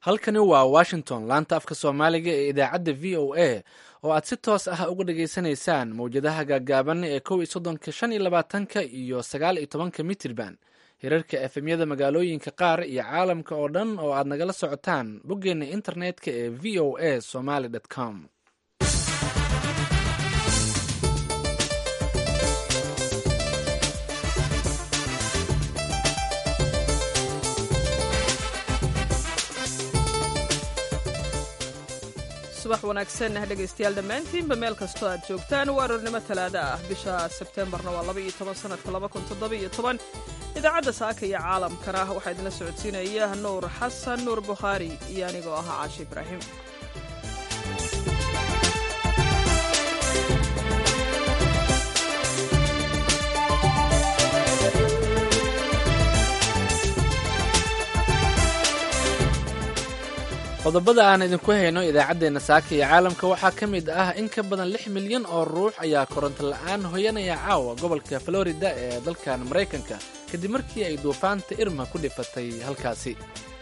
halkani waa washington laanta afka soomaaliga ee idaacadda v o a oo aad si toos ah uga dhageysanaysaan mawjadaha gaagaaban ee kow iyo soddonka shan iyo labaatanka iyo sagaal iyo tobanka mitirban hirarka efemyada magaalooyinka qaar iyo caalamka oo dhan oo aad nagala socotaan boggeenna internetka ee v o a somaly com subax wanaagsan dhegaystayaal dhammaantiinba meel kastoo aad joogtaan waa aroornimo talaada ah bisha sebtembarna waa laba iyo toban sanadka laba kun toddoba iyo toban idaacadda saaka iyo caalamkana waxaa idinla socodsiinaya nuur xasan nuur bukhaari iyo anigoo ahaa caashi ibraahim qodobada aan idinku hayno idaacaddeenna saaka iyo caalamka waxaa ka mid ah in ka badan lix milyan oo ruux ayaa koronto la'aan hoyanaya caawa gobolka florida ee dalkan maraykanka kadib markii ay duufaanta irma ku dhifatay halkaasi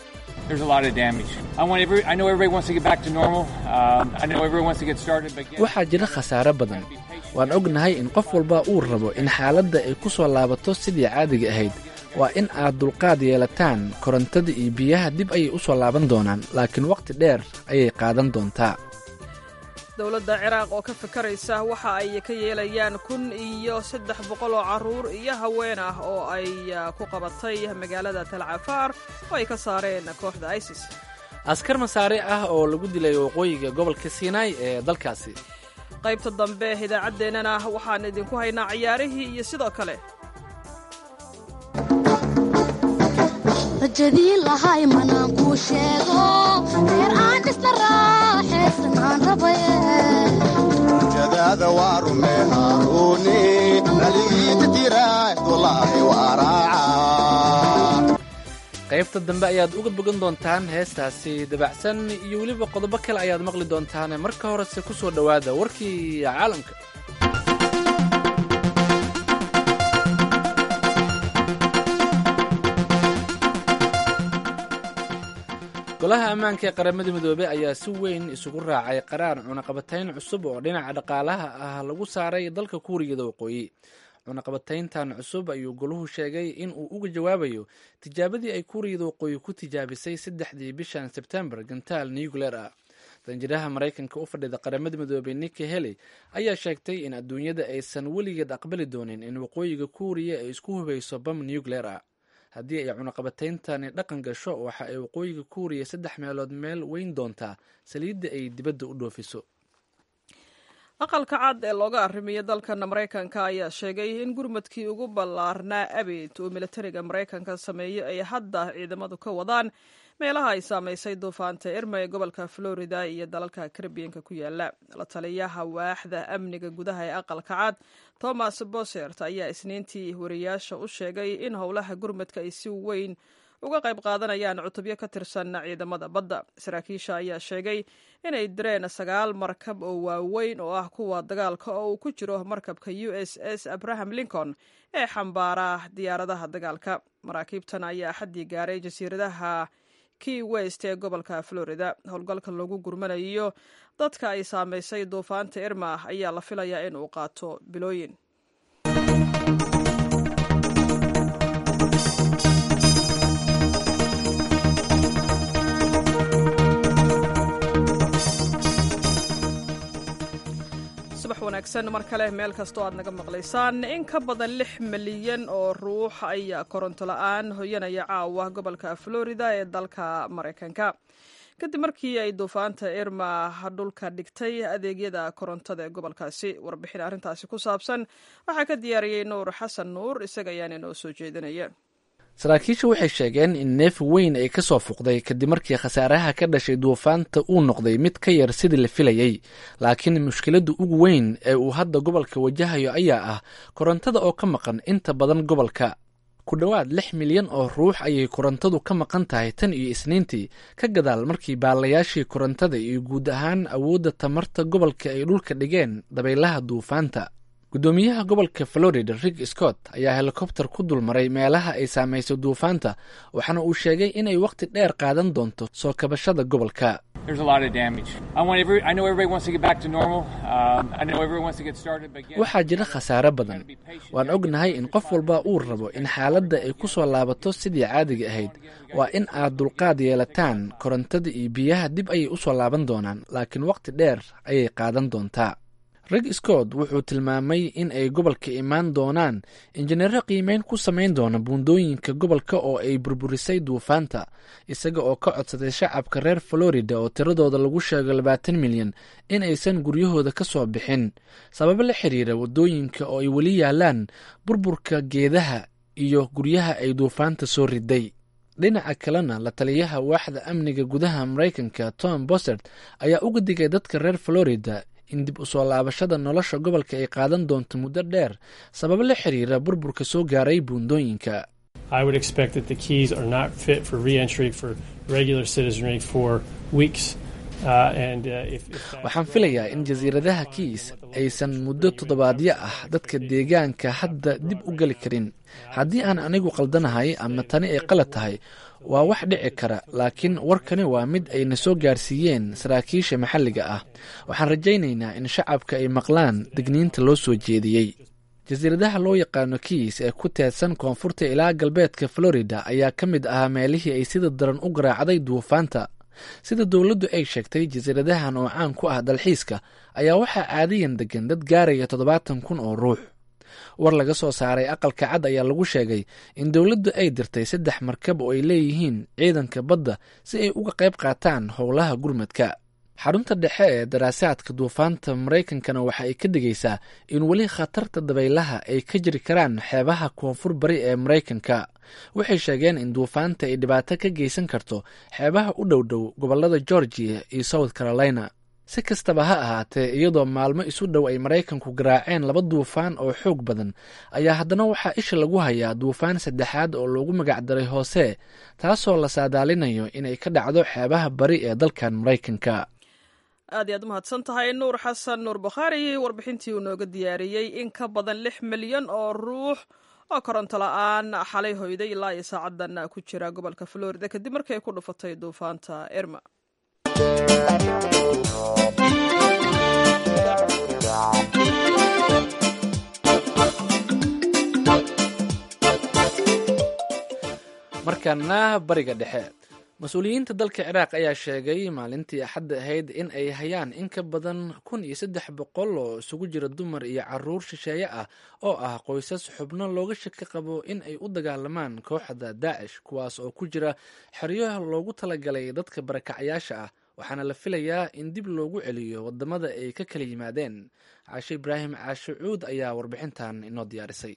waxaa jira khasaare badan waan ognahay in qof walba uu rabo in xaaladda ay ku soo laabato sidii caadiga ahayd waa in aad dulqaad yeelataan korontada iyo biyaha dib ayay u soo laaban doonaan laakiin wakhti dheer ayay qaadan doontaa dowladda ciraaq oo ka fikaraysa waxa ay ka yeelayaan kun iyo saddex boqol oo carruur iyo haween ah oo ay ku qabatay magaalada talcafaar oo ay ka saareen kooxda isis askar masaare ah oo lagu dilay waqooyiga gobolka siinaai ee dalkaasi qaybta dambe idaacaddeenana waxaan idinku haynaa ciyaarihii iyo sidoo kale rajadii lahay manaan kuu sheego reer aan dhisna raaxaysan aan rabaye rajadaada waa rume haaruuni naligiita tiraad walaahi waa raaca qaybta dambe ayaad uga bogan doontaan heestaasi dabacsan iyo weliba qodobo kale ayaad maqli doontaane marka horese ku soo dhowaada warkii caalamka golaha ammaanka ee qaramada midoobey ayaa si weyn isugu raacay qaraar cunaqabatayn cusub oo dhinaca dhaqaalaha ah lagu saaray dalka kuuriyada waqooyi cunaqabatayntan cusub ayuu goluhu sheegay in uu uga jawaabayo tijaabadii ay kuuriyada waqooyi ku tijaabisay saddexdii bishan sebtembar gantaal nucleer ah danjiraha maraykanka u fadhida qaramada midoobey niki heli ayaa sheegtay in adduunyada aysan weligeed aqbali doonin in waqooyiga kuuriya ay isku hubayso bam nucleer ah haddii ay cunaqabatayntani dhaqan gasho waxa ay waqooyiga kuuriya saddex meelood meel weyn doontaa saliidda ay dibadda u dhoofiso aqalka cad ee looga arrimiyo dalkan maraykanka ayaa sheegay in gurmadkii ugu ballaarnaa abid uu militariga maraykanka sameeyo ay hadda ciidamadu ka wadaan meelaha ay saamaysay duufaanta irma ee gobolka florida iyo dalalka karibiyanka ku yaala la taliyaha waaxda amniga gudaha ee aqalka cad thomas bosert ayaa isniintii wariyaasha u sheegay in howlaha gurmadka ay si weyn uga qayb qaadanayaan cutubyo ka tirsan ciidamada badda saraakiisha ayaa sheegay inay direen sagaal markab oo waaweyn oo ah kuwa dagaalka oo uu ku jiro markabka u s s abraham lincoln ee xambaara diyaaradaha dagaalka maraakiibtan ayaa xaddii gaaray jasiiradaha key west ee gobolka florida howlgalka lagu gurmanayo dadka ay saamaysay duufaanta irma ayaa la filayaa in uu qaato bilooyin subax wanaagsan mar kale meel kastoo aad naga maqlaysaan in ka badan lix milyan oo ruux ayaa koronto la-aan hoyanaya caawa gobolka florida ee dalka maraykanka kadib markii ay duufaanta irma dhulka dhigtay adeegyada korontada ee gobolkaasi warbixin arrintaasi ku saabsan waxaa ka diyaariyey nuur xasan nuur isaga ayaana inoo soo jeedinaya saraakiisha waxay sheegeen in neef weyn ay ka soo fuqday kadib markii khasaaraha ka dhashay duufaanta uu noqday mid ka yar sidii la filayey laakiin mushkiladda ugu weyn ee uu hadda gobolka wajahayo ayaa ah korontada oo ka maqan inta badan gobolka ku dhowaad lix milyan oo ruux ayay korontadu ka maqan tahay tan iyo isniintii ka gadaal markii baalayaashii korontada iyo guud ahaan awoodda tamarta gobolka ay dhulka dhigeen dabaylaha duufaanta guddoomiyaha gobolka florida rig scott ayaa helikobter ku dulmaray meelaha ay saameysay duufaanta waxaana uu sheegay inay wakhti dheer qaadan doonto soo kabashada gobolka waxaa jira khasaare badan waan ognahay in qof walba uu rabo in xaaladda ay ku soo laabato sidii caadiga ahayd waa in aad dulqaad yeelataan korontada iyo biyaha dib ayay u soo laaban doonaan laakiin wakhti dheer ayay qaadan doontaa reg scott wuxuu tilmaamay in ay gobolka imaan doonaan injineero qiimeyn ku samayn doona buundooyinka gobolka oo ay burburisay duufaanta isaga oo ka codsaday shacabka reer florida oo tiradooda lagu sheego labaatan milyan in aysan guryahooda ka soo bixin sababo la xiriira waddooyinka oo ay weli yaalaan burburka geedaha iyo guryaha ay duufaanta soo riday dhinaca kalena la taliyaha waaxda amniga gudaha maraykanka tom bosert ayaa uga digay dadka reer florida in dib u soo laabashada nolosha gobolka ay qaadan doonto muddo dheer sababo la xiriira burburka soo gaaray buundooyinka waxaan filayaa in jasiiradaha kiis aysan muddo toddobaadyo ah dadka deegaanka hadda dib u geli karin haddii aan anigu qaldanahay ama tani ay qalad tahay waa wax dhici kara laakiin warkani waa mid ayna soo gaarsiiyeen saraakiisha maxalliga ah waxaan rajaynaynaa in shacabka ay maqlaan digniinta loo soo jeediyey jasiiradaha loo yaqaano kiis ee ku teedsan koonfurta ilaa galbeedka florida ayaa ka mid ahaa meelihii ay sida daran u garaacday duufaanta sida dowladdu ay sheegtay jasiiradahan oo caan ku ah dalxiiska ayaa waxaa caadiyan degan dad gaaraya toddobaatan kun oo ruux war laga soo saaray aqalka cad ayaa lagu sheegay in dowladdu ay dirtay saddex markab oo ay leeyihiin ciidanka badda si ay uga qayb qaataan howlaha gurmadka xarunta dhexe ee daraasaadka duufaanta maraykankana waxa ay ka digaysaa in weli khatarta dabaylaha ay ka jiri karaan xeebaha koonfur bari ee maraykanka waxay sheegeen in duufaanta ay dhibaato ka geysan karto xeebaha u dhow dhow gobolada georgia iyo south carolina si kastaba ha ahaatee iyadoo maalmo isu dhow ay maraykanku garaaceen laba duufaan oo xoog badan ayaa haddana waxaa isha lagu hayaa duufaan saddexaad oo loogu magacdaray hoose taasoo la saadaalinayo inay ka dhacdo xeebaha bari ee dalkan maraykanka aad iy aad umahadsan tahay nuur xasan nuur bukhaari warbixintii uu nooga diyaariyey in ka badan lix milyan oo ruux oo koronto la-aan xalay hoyday ilaa iyo saacadan ku jira gobolka florida kadib markii ay ku dhufatay duufaanta irma markaana bariga dhexe mas-uuliyiinta dalka ciraaq ayaa sheegay maalintii axadda ahayd in ay hayaan in ka badan kun iyo saddex boqol oo isugu jira dumar iyo caruur shisheeye ah oo ah qoysas xubno looga shaki qabo in ay u dagaalamaan kooxda daacish kuwaas oo ku jira xeryaha loogu talagalay dadka barakacyaasha ah waxaana la filayaa in dib loogu celiyo wadamada ay ka kala yimaadeen caashe ibraahim caashe cuud ayaa warbixintan inoo diyaarisay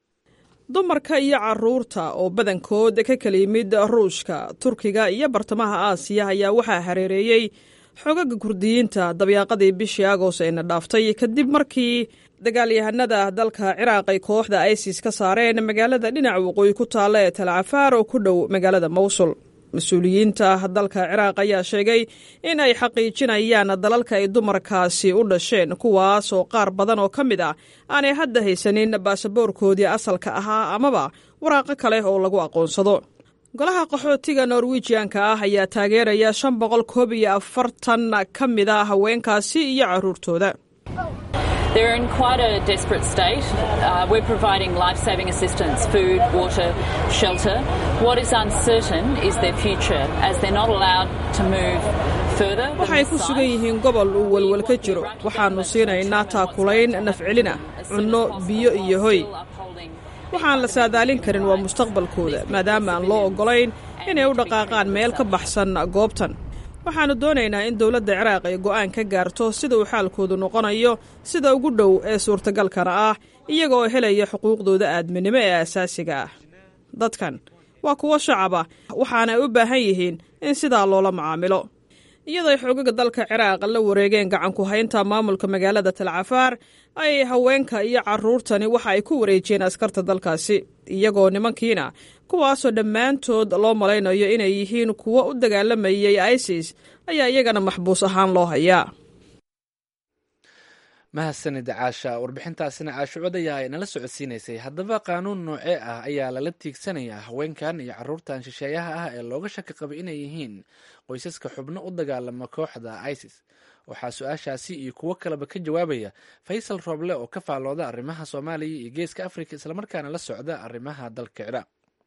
dumarka iyo caruurta oo badankood ka kala yimid ruushka turkiga iyo bartamaha aasiya ayaa waxaa hareereeyey xogaga kurdiyiinta dabyaaqadii bishii agost ayna dhaaftay kadib markii dagaalyahanada dalka ciraaq ay kooxda isis ka saareen magaalada dhinaca waqooyi ku taalla ee talcafaar oo ku dhow magaalada mowsul mas-uuliyiinta dalka ciraaq ayaa sheegay in ay xaqiijinayaan dalalka ay dumarkaasi u dhasheen kuwaas oo qaar badan oo ka mid ah aanay hadda haysanin baasaboorkoodii asalka ahaa amaba waraaqo kale oo lagu aqoonsado golaha qaxootiga norwijianka ah ayaa taageeraya shan boqol koob iyo afartan ka mid a haweenkaasi iyo caruurtooda They're in quite a desperate state. Uh, we're providing life saving assistance, food, water, shelter. What is uncertain is their future as they're not allowed to move further. waxay ku sugan yihiin gobol uu welwel ka jiro waxaannu siinaynaa taakulayn nafcelina cunno biyo iyo hoy waxaan la saadaalin karin waa mustaqbalkooda maadaama aan loo oggolayn inay u dhaqaaqaan meel ka baxsan goobtan waxaannu doonaynaa in dowladda ciraaq ay go'aan ka gaarto sida uu xaalkoodu noqonayo sida ugu dhow ee suurtagalkana ah iyagaoo helaya xuquuqdooda aadminimo ee asaasiga ah dadkan waa kuwo shacaba waxaana ay u baahan yihiin in sidaa loola macaamilo iyadoo ay xoogaga dalka ciraaq la wareegeen gacanku haynta maamulka magaalada talcafaar ay haweenka iyo caruurtani waxa ay ku wareejiyeen askarta dalkaasi iyagoo nimankiina kuwaasoo dhammaantood loo malaynayo inay yihiin kuwo u dagaalamayay isis ayaa iyagana maxbuus ahaan loo hayaa mahadsanid caasha warbixintaasina caashucod ayaa nala socodsiinaysay haddaba qaanuun noocee ah ayaa lala tiigsanayaa haweenkan iyo caruurtan shisheeyaha ah ee looga shaki qaba inay yihiin qoysaska xubno u dagaalama kooxda isis waxaa su-aashaasi iyo kuwo kaleba ka jawaabaya faysal rooble oo ka faallooda arrimaha soomaaliya iyo geeska africa islamarkaana la socda arrimaha dalka ciraaq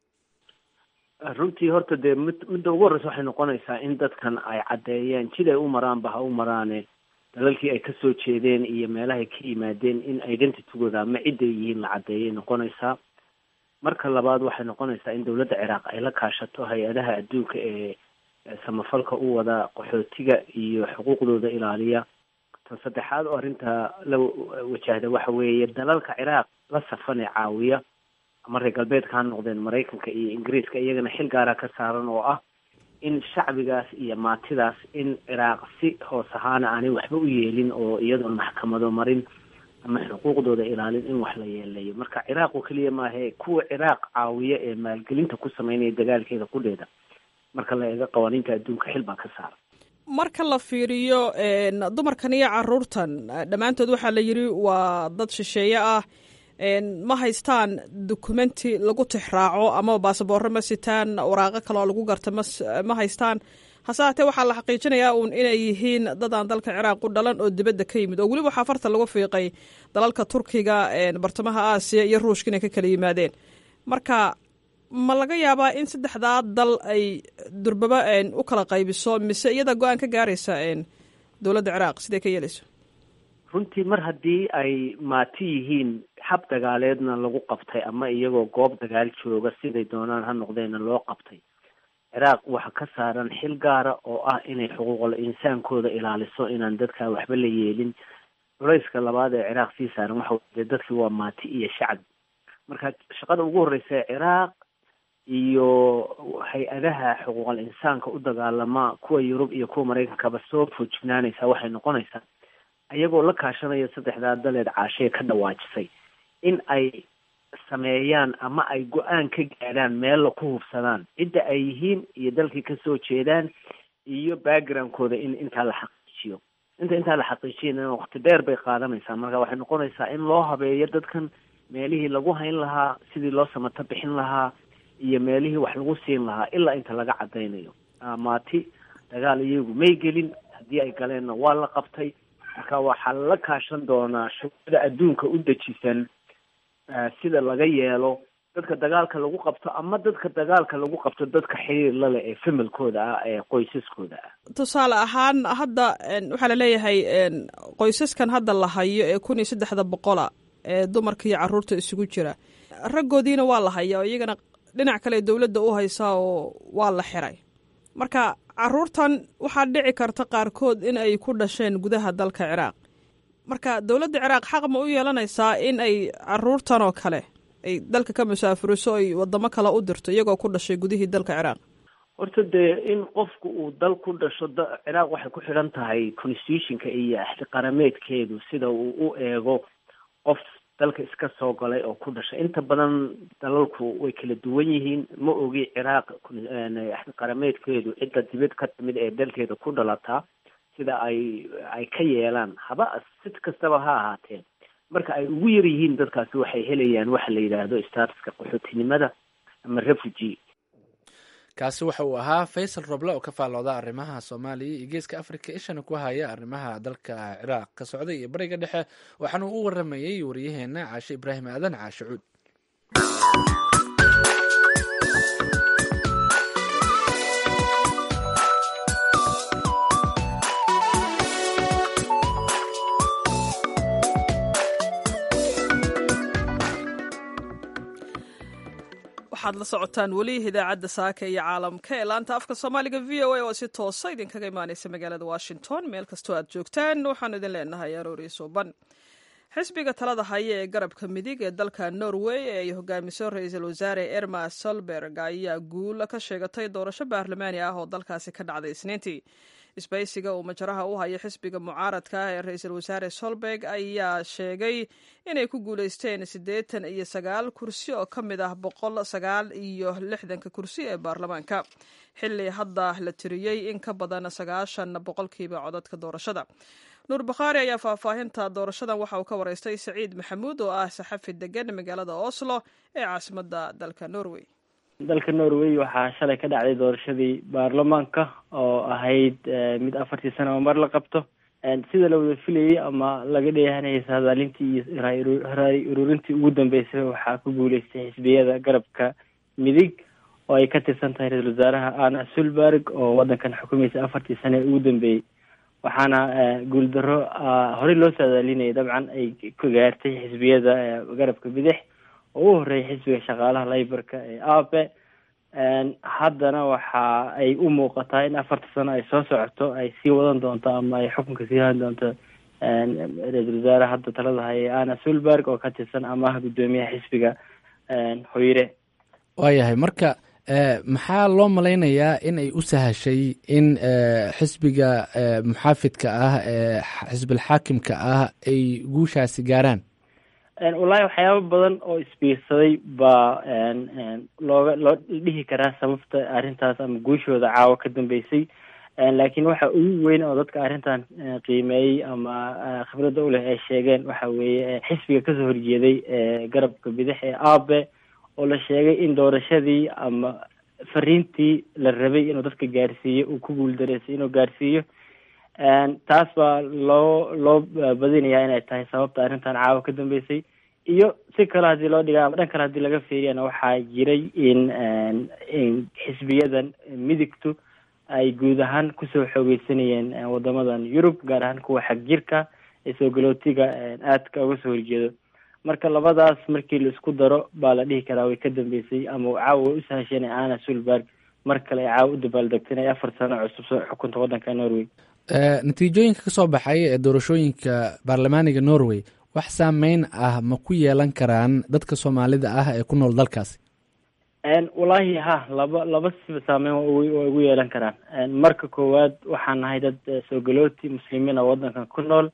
runtii horta dee mid midda ugu horreysa waxay noqonaysaa in dadkan ay caddeeyeen siday u maraanba ha u maraane dalalkii ay kasoo jeedeen iyo meelahay ka yimaadeen in identitygooda ama cidday yihiin la caddeeyay noqonaysaa marka labaad waxay noqonaysaa in dowladda ciraaq ay la kaashato hay-adaha adduunka ee samafalka u wada qaxootiga iyo xuquuqdooda ilaaliya tan saddexaad oo arrinta la wajahda waxa weeye dalalka ciraaq la safan ee caawiya ama reer galbeedka ha noqdeen maraykanka iyo ingiriiska iyagana xil gaara ka saaran oo ah in shacbigaas iyo maatidaas in ciraaq si hoos ahaana aanay waxba u yeelin oo iyadoon maxkamado marin ama xuquuqdooda ilaalin in wax la yeelayo marka ciraaq oo keliya maahe kuwa ciraaq caawiya ee maalgelinta ku sameynaya dagaalkeeda qudheeda marka la eego qawaaniinta adduunka xil baa ka saara marka la fiiriyo dumarkan iyo caruurtan dhammaantood waxaa la yidhi waa dad shisheeye ah ma haystaan dokumenti lagu tixraaco ama baasaboorro ma sitaan waraaqo kale oo lagu garta ma haystaan hase haatee waxaa la xaqiijinayaa uun inay yihiin dadaan dalka ciraaq u dhalan oo dibadda ka yimid oo weliba waxaa farta lagu fiiqay dalalka turkiga bartamaha aasiya iyo ruushka inay ka kala yimaadeen marka ma laga yaabaa in saddexdaa dal ay durbaba u kala qaybiso mise iyada go-aan ka gaaraysa dowladda ciraaq siday ka yeelayso runtii mar haddii ay maati yihiin xab dagaaleedna lagu qabtay ama iyagoo goob dagaal jooga siday doonaan ha noqdeena loo qabtay ciraaq waxa ka saaran xil gaara oo ah inay xuquuqul insaankooda ilaaliso inaan dadkaa waxba la yeelin culayska labaad ee ciraaq sii saaran waxa weye dadkii waa maati iyo shacbi marka shaqada ugu horreysa ee ciraaq iyo hay-adaha xuquuqal insaanka u dagaalama kuwa yurub iyo kuwa maraykankaba soo foojignaanaysaa waxay noqonaysaa iyagoo la kaashanaya saddexdaa daleed caashee ka dhawaajisay in ay sameeyaan ama ay go-aan ka gaadhaan meella ku hubsadaan cidda ay yihiin iyo dalkii kasoo jeedaan iyo backgroundkooda in intaa la xaqiijiyo inta intaa la xaqiijiyana waqti dheer bay qaadanaysaa marka waxay noqonaysaa in loo habeeyo dadkan meelihii lagu hayn lahaa sidii loo samato bixin lahaa iyo meelihii wax lagu siin lahaa ilaa inta laga cadaynayo maati dagaal iyagu may gelin haddii ay galeenna waa la qabtay marka waxaa la kaashan doonaa shuruucda adduunka u dejisan sida laga yeelo dadka dagaalka lagu qabto ama dadka dagaalka lagu qabto dadka xiriir lale ee familkooda ah ee qoysaskooda ah tusaale ahaan hadda waxaa laleeyahay qoysaskan hadda la hayo ee kun iyo saddexda boqola ee dumarka iyo caruurta isugu jira raggoodiina waa la haya oo iyagana dhinac kale dowladda u haysaa oo waa la xiray marka caruurtan waxaa dhici karta qaarkood in ay ku dhasheen gudaha dalka ciraaq marka dowladda ciraaq xaq ma u yeelanaysaa in ay caruurtan oo kale ay dalka ka musaafuriso ay wadamo kale u dirto iyagoo ku dhashay gudihii dalka ciraaq horta dee in qofku uu dal ku dhasho ciraaq waxay ku xidhan tahay constitutionka iyo axtiqarameedkeedu sida uu u eego qof dalka iska soo galay oo ku dhashay inta badan dalalku way kala duwan yihiin ma ogi ciraaq qarameedkeedu cidda dibad ka timid ee dalkeeda ku dhalataa sida ay ay ka yeelaan haba sid kastaba ha ahaatee marka ay ugu yar yihiin dadkaasi waxay helayaan waxa la yidhaahdo statuska qaxootinimada ama refugee kaasi waxa uu ahaa faysal roble oo ka faallooda arrimaha soomaaliya iyo geeska africa ishana ku haya arrimaha dalka ciraaq ka socday iyo bariga dhexe waxaana u waramayey wariyaheena caashe ibraahim aadan caashe cuud waxaad la socotaan weli idaacadda saaka iyo caalamka ee laanta afka soomaaliga v o a oo si toosa idinkaga imaaneysa magaalada washington meel kastoo aad joogtaan waxaanu idin leenahay aroori suuban xisbiga talada haya ee garabka midig ee dalka norway ee ay hogaamiso ra-iisul wasaare erma solberg ayaa guula ka sheegatay doorasho baarlamaani ah oo dalkaasi ka dhacday isniintii isbaysiga uu majaraha u haya xisbiga mucaaradka ah ee ra-iisul wasaare solberg ayaa sheegay inay ku guuleysteen siddeetan iyo sagaal kursi oo ka mid ah boqol sagaal iyo lixdanka kursi ee baarlamaanka xilli hadda la tiriyey in ka badan sagaashan boqolkiiba codadka doorashada nuur bakhaari ayaa faahfaahinta doorashadan waxa uu ka waraystay saciid maxamuud oo ah saxafi degan magaalada oslo ee caasimadda dalka norway dalka norway waxaa shalay ka dhacday doorashadii baarlamaanka oo ahayd mid afartii sano oo mar la qabto sida la wada filayay ama laga dheehanayay saadaalintii iyo raay ururintii ugu dambeysay waxaa ku guuleystay xisbiyada garabka midig oo ay ka tirsan tahay ra-isul wasaaraha ana sulberg oo waddankan xukumaysa afartii sane ee ugu dambeeyey waxaana guuldaro horey loo saadaalinayay dabcan ay ka gaartay xisbiyada garabka bidix oo u horeeyay xisbiga shaqaalaha layborka ee ape haddana waxa ay u muuqataa in afarta sano ay soo socoto ay sii wadan doonto ama ay xukunka sii hadan doonto ra-isul wasaare hadda talada haya ana sulberg oo ka tirsan ama ah guddoomiyaha xisbiga hoyre waayahay marka maxaa loo malaynayaa in ay u sahashay in xisbiga muxaafidka ah ee xisbilxaakimka ah ay guushaasi gaaraan wallaahi waxyaaba badan oo isbiirsaday baa looga loo dhihi karaa sababta arrintaas ama guushooda caawa ka dambeysay laakiin waxa ugu weyn oo dadka arrintan qiimeeyey ama khibradda u leh ay sheegeen waxa weeye xisbiga kasoo horjeeday garabka bidix ee abe oo la sheegay in doorashadii ama fariintii la rabay inuu dadka gaarsiiyo uu ku guuldareysay inuu gaarsiiyo taas baa loo loo badinayaa inay tahay sababta arrintan caawa ka dambeysay iyo si kale haddii loo dhiga ama dhan kale haddii laga fiiriyana waxaa jiray in in xisbiyadan midigtu ay guud ahaan kusoo xoogeysanayeen wadamadan yurub gaar ahaan kuwa xag jirka ee soogolootiga aadka uga soo horjeedo marka labadaas markii la isku daro baa la dhihi karaa way ka dambeysay ama caawa way u sahasheen ana sulberg mar kale ay caawa u dabaaldegta inay afar sano cusub soo xukunta waddanka norway natiijooyinka ka soo baxay ee doorashooyinka baarlamaaniga norway wax saameyn ah ma ku yeelan karaan dadka soomaalida ah ee ku nool dalkaasi wallaahi ha laba laba siba saameyn waa ugu yeelan karaan marka koowaad waxaan nahay dad soogalooti muslimiin oo waddankan ku nool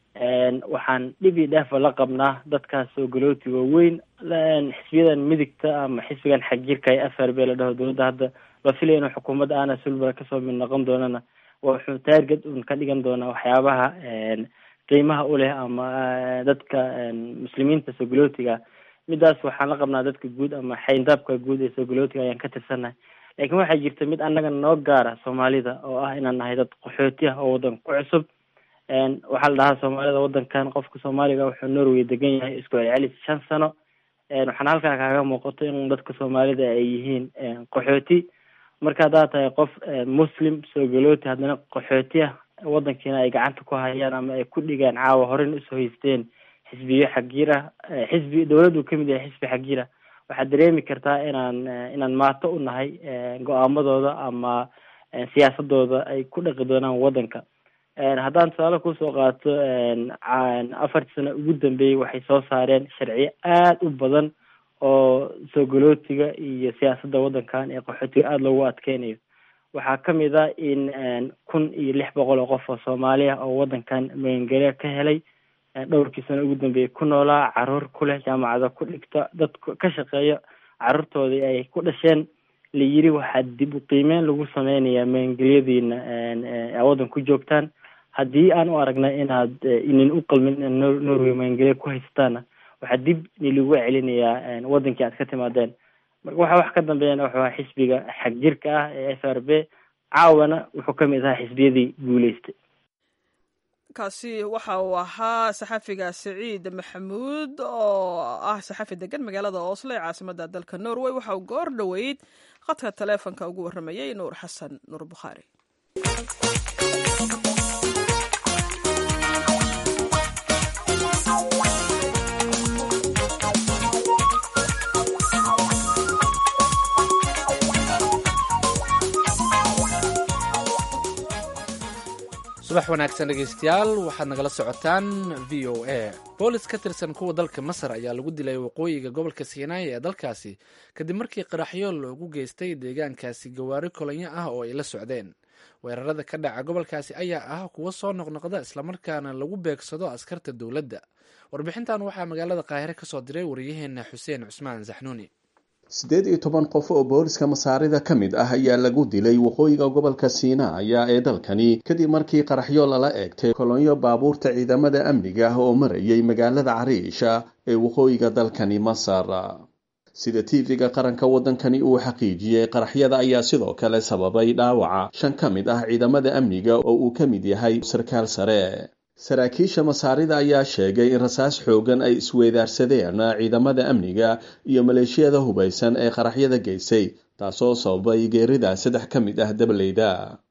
waxaan dhib iyo dheefa la qabnaa dadkaas soogalooti waaweyn xisbiyadan midigta ama xisbigan xagjirka ee f r b la dhaho dowladda hadda la filaya inuu xukuumadda ana sulber kasoo mid noqon doonana wuxuu taarget un ka dhigan doonaa waxyaabaha qiimaha u leh ama dadka muslimiinta soogolootiga midaas waxaan la qabnaa dadka guud ama xayndaabka guud ee soogolootiga ayaan ka tirsannahay laakiin waxaa jirta mid annaga noo gaara soomaalida oo ah inaan nahay dad qaxooti ah oo waddanka ku cusub waxaa la dhahaa soomaalida waddankan qofka soomaaliga wuxuu norway degan yahay isku celcelis shan sano waxaana halkaa kaaga muuqato in dadka soomaalida ay yihiin qaxooti marka haddaad tahay qof muslim soogolooti haddana qaxooti ah waddankiina ay gacanta ku hayaan ama ay ku dhigaan caawa horena usoo haysteen xisbiyo xagjir ah xisbi dowladdu kamid yahay xisbi xagjir ah waxaad dareemi kartaa inaan inaan maato u nahay go-aamadooda ama siyaasadooda ay ku dhaqi doonaan waddanka haddaan tusaale kusoo qaato afartii sano ugu dambeeyey waxay soo saareen sharciyo aada u badan oo soogolootiga iyo siyaasadda waddankan ee qaxootiga aada loogu adkeynayo waxaa kamid a in kun iyo lix boqol oo qof oo soomaali ah oo waddankan magangelya ka helay dhowrkii sano ugu dambeeyey ku noolaa caruur ku leh jaamacada ku dhigta dad ka shaqeeya caruurtoodii ay ku dhasheen la yiri waxaa dib u qiimeyn lagu sameynayaa magangelyadiina aa waddan ku joogtaan haddii aan u aragnay inaad inin u qalmin in norway magangelya ku haysataana waxaa dib nilagu celinayaa waddankii aad ka timaadeen marka waxa wax ka dambeeyana wuxuu ahaa xisbiga xagjirka ah ee f r b caawana wuxuu ka mid ahaa xisbiyadii guuleystay kaasi waxa uu ahaa saxafiga saciid maxamuud oo ah saxafi degan magaalada oslo ee caasimadda dalka norway waxa uu goor dhoweyd khadka taleefonka ugu warramayey nuur xasan nuur bukhaari subax wanaagsan dhegeystayaal waxaad nagala socotaan v o a boolis ka tirsan kuwa dalka masar ayaa lagu dilay waqooyiga gobolka siinaai ee dalkaasi kadib markii qaraxyo loogu geystay deegaankaasi gawaari kolonyo ah oo ay la socdeen weerarada ka dhaca gobolkaasi ayaa ah kuwo soo noqnoqda islamarkaana lagu beegsado askarta dowladda warbixintan waxaa magaalada qaahire kasoo diray wariyaheena xuseen cusmaan saxnuuni siddeed iyo toban qof oo booliska masaarida ka mid ah ayaa lagu dilay waqooyiga gobolka siinaaya ee dalkani kadib markii qaraxyo lala eegtay kolonyo baabuurta ciidamada amniga ah oo marayay magaalada cariisha ee waqooyiga dalkani masar sida tv-ga qaranka waddankani uu xaqiijiyey qaraxyada ayaa sidoo kale sababay dhaawaca shan ka mid ah ciidamada amniga oo uu ka mid yahay sarkaal sare saraakiisha masaarida ayaa sheegay in rasaas xoogan ay isweydaarsadeen ciidamada amniga iyo maleeshiyada hubaysan ee qaraxyada geysay taasoo sababay geerida saddex ka mid ah dabaleyda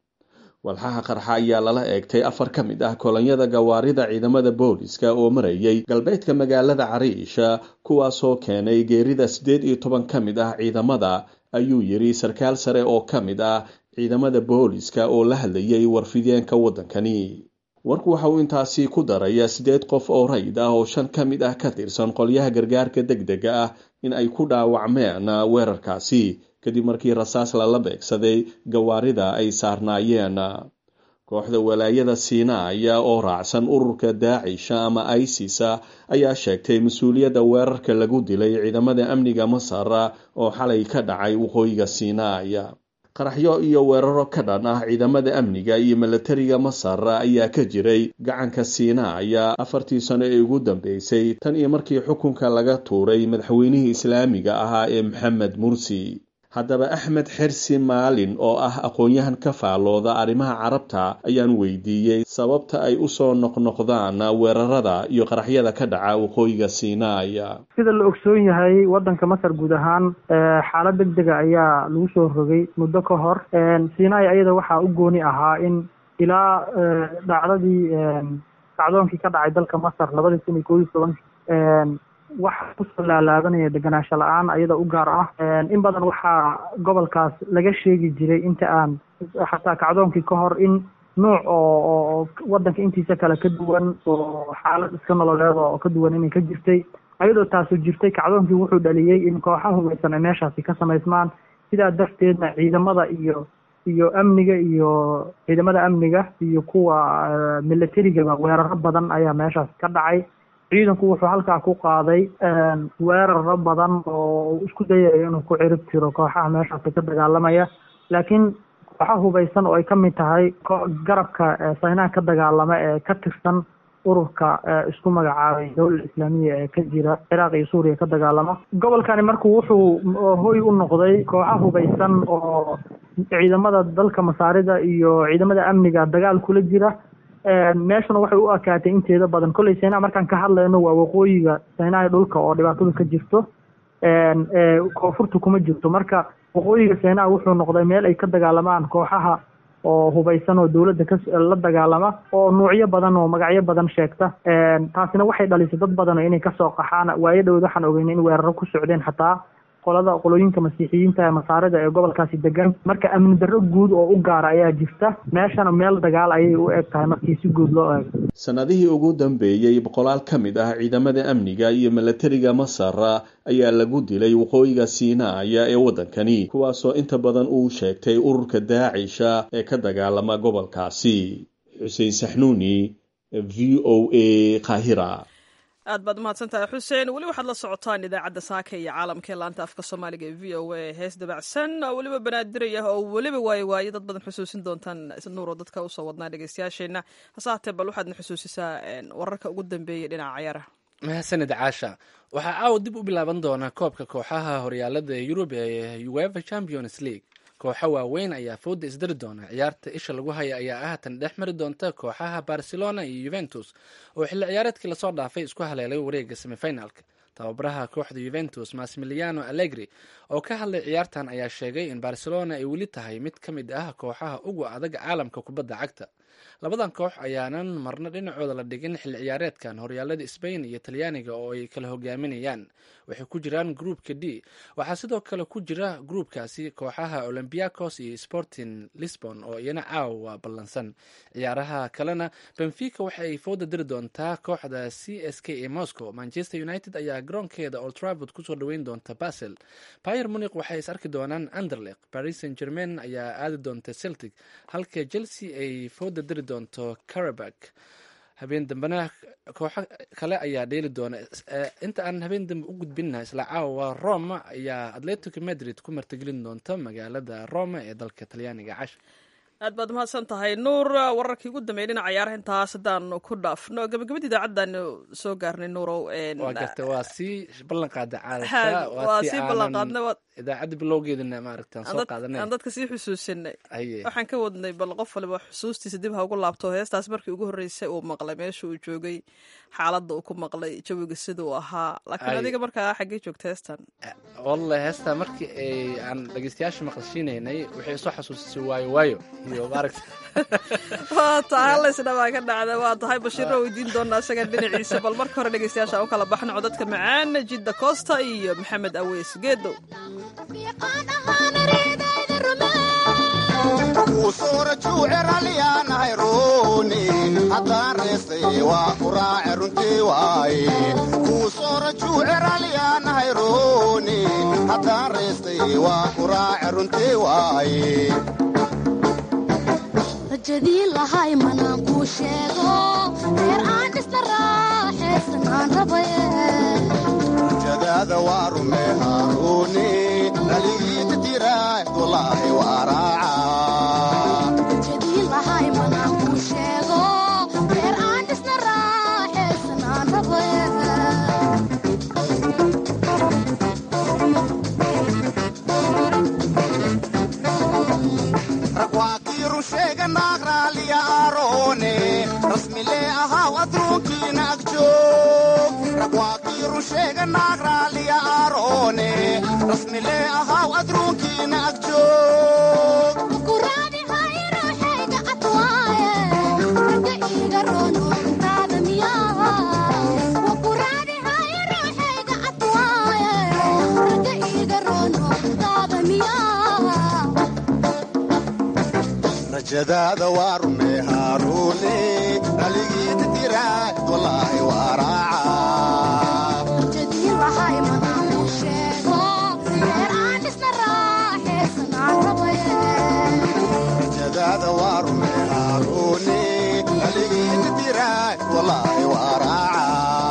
walxaha qarxa ayaa lala eegtay afar ka mid ah kolonyada gawaarida ciidamada booliska oo marayay galbeedka magaalada cariisha kuwaasoo keenay geerida siddeed iyo toban ka mid ah ciidamada ayuu yidhi sarkaal sare oo ka mid ah ciidamada booliska oo la hadlayay warfideenka waddankani warku waxa uu intaasi ku daraya siddeed qof oo rayd ah oo shan ka mid ah ka tirsan qolyaha gargaarka deg dega ah in ay ku dhaawacmeen weerarkaasi kadib markii rasaas lala beegsaday gawaarida ay saarnaayeen kooxda walaayada siinaaya oo raacsan ururka daacisha ama isisa ayaa sheegtay mas-uuliyadda weerarka lagu dilay ciidamada amniga masar oo xalay ka dhacay waqooyiga siinaaya qaraxyo iyo weeraro ka dhan ah ciidamada amniga iyo milatariga masar ayaa ka jiray gacanka siinaaya afartii sano ee ugu dambeysay tan iyo markii xukunka laga tuuray madaxweynihii islaamiga ahaa ee maxamed mursi haddaba axmed xersi maalin oo ah aqoon-yahan ka faalooda arrimaha carabta ayaan weydiiyey sababta ay usoo noqnoqdaan weerarada iyo qaraxyada ka dhaca waqooyiga siinaaya sida la ogsoon yahay waddanka masar guud ahaan xaalad deg dega ayaa lagu soo rogay muddo ka hor siinaaya ayada waxaa u gooni ahaa in ilaa dhacdadii dhacdoonkii ka dhacay dalka masar labadii kun iyo koob iyo tobankii waxa kusoo laalaabanaya deganaansho la-aan ayada u gaar ah in badan waxaa gobolkaas laga sheegi jiray inta aan xataa kacdoonkii ka hor in nuuc oo oo waddanka intiisa kale ka duwan oo xaalad iska nololeed oo ka duwan inay ka jirtay ayadoo taasu jirtay kacdoonkii wuxuu dhaliyey in kooxaha hubaysan ay meeshaasi ka samaysmaan sidaa darteedna ciidamada iyo iyo amniga iyo ciidamada amniga iyo kuwa milatarigaba weeraro badan ayaa meeshaas ka dhacay ciidanku wuxuu halkaa ku qaaday weeraro badan oo isku dayayo inuu ku cirib tiro kooxaha meeshaasi ka dagaalamaya laakiin kooxa hubaysan oo ay ka mid tahay garabka saynaha ka dagaalama ee ka tirsan ururka isku magacaabay dowlada islaamiya ee ka jira ciraaq iyo suuriya ka dagaalama gobolkani marku wuxuu hoy u noqday kooxa hubaysan oo ciidamada dalka masaarida iyo ciidamada amniga dagaal kula jira meeshuna waxay u akaatay inteeda badan kolley saynaha markaan ka hadlayno waa waqooyiga saynaha dhulka oo dhibaatadu ka jirto koonfurta kuma jirto marka waqooyiga saynaha wuxuu noqday meel ay ka dagaalamaan kooxaha oo hubaysan oo dowladda ka la dagaalama oo nuucyo badan oo magacyo badan sheegta taasina waxay dhalisay dad badan oo inay kasoo qaxaan waayo dhowd waxaan ogeynay in weeraro ku socdeen xataa qolada qolooyinka masiixiyiinta ee masaarida ee gobolkaasi degan marka amni darro guud oo u gaara ayaa jirta meeshana meel dagaal ayay u eg tahay markii si guud loo eego sannadihii ugu dambeeyey boqolaal ka mid ah ciidamada amniga iyo milatariga masar ayaa lagu dilay waqooyiga siinaaya ee waddankani kuwaasoo inta badan uu sheegtay ururka daacisha ee ka dagaalama gobolkaasi xuseen saxnuuni v o a kahira aad baad umahadsan tahay xuseen weli waxaad la socotaan idaacadda saaka iyo caalamka ee laanta afka soomaaliga ee v o a hees dabacsan oo weliba banaadiraya oo weliba waaye waaye dad badan xusuusin doontaan nuuro dadka usoo wadnaa dhegeystayaasheenna hase haatee bal waxaadna xusuusisaa wararka ugu dambeeyay dhinaca ciyaaraha mahadsanid caasha waxaa caawa dib u bilaaban doona koobka kooxaha horyaalada yurub ee uefa champions league kooxo waaweyn ayaa fooda isdari doona ciyaarta isha lagu haya ayaa ah tan dhex mari doonta kooxaha barcelona iyo yuventus oo xilli ciyaareedkii lasoo dhaafay isku haleelay wareega semifinalka tababaraha kooxda yuventus massimiliano allegri oo ka hadlay ciyaartan ayaa sheegay in barcelona ay weli tahay mid ka mid ah kooxaha ugu adag caalamka kubadda cagta labadan koox ayaanan marna dhinacooda la dhigin xilli ciyaareedkan horyaalada sbain iyo talyaaniga oo ay kala hogaaminayaan waxay ku jiraan groupka d waxaa sidoo kale ku jira groupkaasi kooxaha olympiacos iyo sporting lisbon oo iyana caawa ballansan ciyaaraha kalena benfica waxa ay fooda diri doontaa kooxda c s k ee moscow manchester united ayaa garoonkeeda oltravod kusoo dhaweyn doonta basel bayer muniq waxay is arki doonaan anderleq paris saint germain ayaa aadi doonta celtic halka chelsea ay fooda diri doonto carabak habeen dambena kooxo kale ayaa dheeli doona Eh, inta aan habeen dambe u gudbinna isla caawa roma ayaa atletico madrid ku martigelin doonta magaalada roma ee dalka talyaaniga cash aad baad mahadsan tahay nuur wararkii ugu dambeeyay dhinaca ciyaaraha intaas haddaanu ku dhaafno gabagabadii idaacaddaanu soo gaarnay nuurow een, waa gartay waa sii ballan qaada ha, caadata waa sii ballan qaadnay waa- idaacadda bilowgeedana maaragta aan aan soo dad- qaadanay aan dadka sii xusuusinay haye waxaan ka wadnay bal qof waliba xusuustiisa dib ha ugu laabto heestaas markii ugu horreysay uu maqlay meesha uu joogay xaaladda uu ku maqlay jawiga sida uu ahaa laakiin Ay. adiga markaa xaggee joogta heestan wallahi heestaa markii ay aan dhegeystayaasha maqashiinaynay waxay soo xasuusisay waayo waayo iyo maaragta waa tahay hallaysna baa ka dhacda waa tahay bashiirna weydiin doonaa isaga dhinaciisa bal marka hore dhegeystayaasha aan u kala baxno codadka macaan jidda costa iyo maxamed aweys geedow kuu soora juuceralyaanahay rooni haddaan reestay waa ku raace runtii waaye kuu soora juuceralyaanahay rooni haddaan reestay waa ku raace runtii waaye rajadii lahay manaan kuu sheego reer aan dhisna raaxaysan aan rabaye jadaada waa rume haaruuni dhaligiita tiraah walaahi waa raaca rajadii lahay manaan kuu sheego reer aan dhisna raaxaysan aan rabaye rag waa kii run sheega naaq raaliya aaroone rasmilee ahaw adruunkiina ag joog rag waa kii run sheega naaq raaliya aaroone rasmilee ahaw adruunkiina ag joog kuraadi hay ruuxayga atwaaye ragga iiga roono runtaada miyaa wakuraadi hay ruuxayga atwaaye ragga iiga roono runtaada miyaa rajadaada waa rume haaruune dhaligiita tiraah walaahi waa raaca rajadii lahay manaan kuu sheego reer aan dhisna raaxaysan aan rabaye jadaada waa rume haaruune dhaligiita tiraah walaahi waa raaca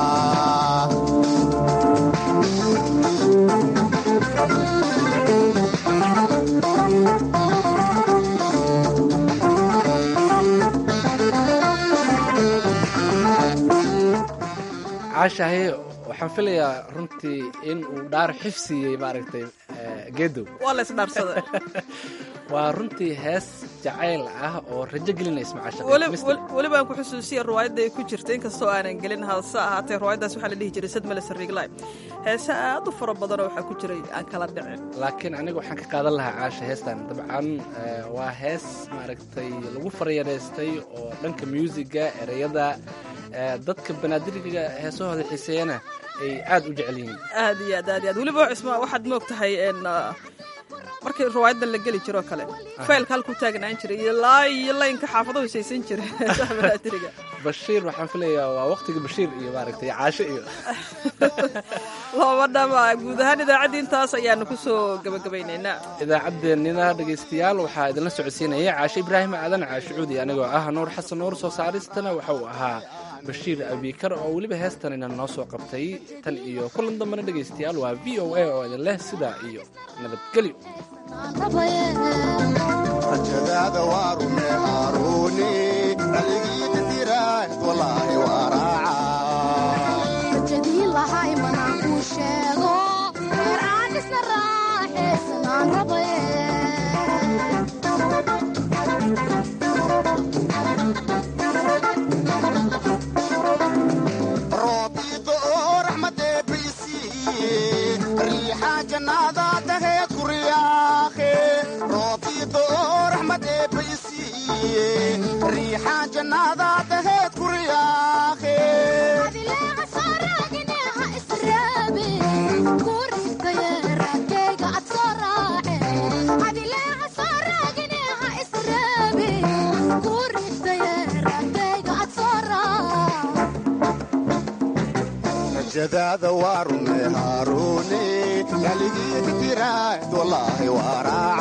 caashahay waxaan filayaa runtii in uu dhaar xifsiiyey maaragtay eh, geedow waa la isdhaarsaday waa runtii hees jacayl ah oo rajo gelinaysa weli macasha weli- weliba aan ku xusuusiya ruwaayadda ay ku jirta inkastoo aanan gelin hase ahaatee ruwaayaddaas waxaa la dhihi jiray sad male sariiglay heese aad u fara badanoo waxaa ku jiray aan kala dhicin laakiin aniga waxaan ka qaadan lahaa caasha heestan dabcan eh, waa hees maaragtay lagu faryareystay oo dhanka muusiga ereyada eh, dadka banaadiriga heesahooda xiiseeyana ay aad u jecel yihiin aad iyo aad aad iyo aad weliba cisma waxaad moog tahay n markii ruwaayaddan la geli jiroo kale faylka halku taagnaan jiray iyo laa iyo laynka xaafadahu saysan jiray heesaha banaadiriga bashiir waxaan filayaa waa waqtiga bashiir iyo maaragtay caasho iyo looma dhama guud ahaan idaacaddii intaas ayaanu ku soo gebagabaynaynaa idaacaddeenina dhegaystayaal waxaa idinla socodsiinaya caashe ibraahim aadan caashicuudi anigoo ah nuur xasan nuur soo saaristana waxa uu ahaa bashiir abiikar oo weliba heestanina noo soo qabtay tan iyo kulan dambena dhegaystayaal waa v o a oo idin leh sidaa iyo nabadgelyo aan rabaye rajadaada waa rume haaruuni dhaligiita tiraah walaahi waa raaca rajadii lahay manaan kuu sheego reer aan dhisna raaxaysan aan rabaye roobiido oo raxmadee baysiiye riixaa jannaada daheed ku riyaaqe roobiido oo raxmadee baysiiye riixaa jannaada daheed ku riyaaqe adileeca soo raagine ha israabe kuu ristaye raadkayga ad soo raace adileeca soo raagine ha israabe kuu ristaye raadkayga ad soo raace rajadaada waa rume haaruuni dhaligiita tiraah walaahi waa raaca